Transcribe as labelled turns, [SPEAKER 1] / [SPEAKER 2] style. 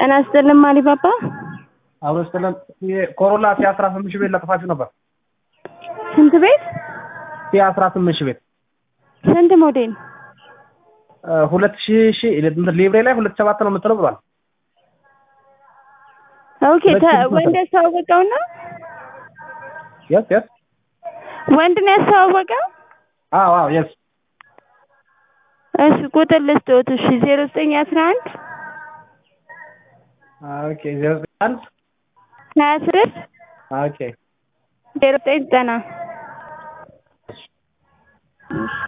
[SPEAKER 1] ጤና ይስጥልን ማሪፓፓ።
[SPEAKER 2] አብሮ ስትለን ኮሮላ ሲ አስራ ስምንት ሺህ ቤት ለጥፋችሁ ነበር።
[SPEAKER 1] ስንት ቤት?
[SPEAKER 2] ሲ አስራ ስምንት ሺህ ቤት
[SPEAKER 1] ስንት ሞዴል?
[SPEAKER 2] ሁለት ሺህ ሺህ ሊብሬ ላይ ሁለት ሰባት ነው የምትለው ብሏል።
[SPEAKER 1] ኦኬ
[SPEAKER 2] ሁለት ሺህ ስንት
[SPEAKER 1] ወንድ ያስተዋወቀው ነው?
[SPEAKER 2] የስ የስ
[SPEAKER 1] ወንድ ነው ያስተዋወቀው?
[SPEAKER 2] አዎ አዎ የስ
[SPEAKER 1] እሺ ቁጥር ልስጥዎት። እሺ ዜሮ ዘጠኝ አስራ አንድ
[SPEAKER 2] ኦኬ ዜሮ ዘጠኝ አንድ
[SPEAKER 1] ሀያ ስድስት
[SPEAKER 2] ኦኬ
[SPEAKER 1] ዜሮ ዘጠኝ ዘጠና እሺ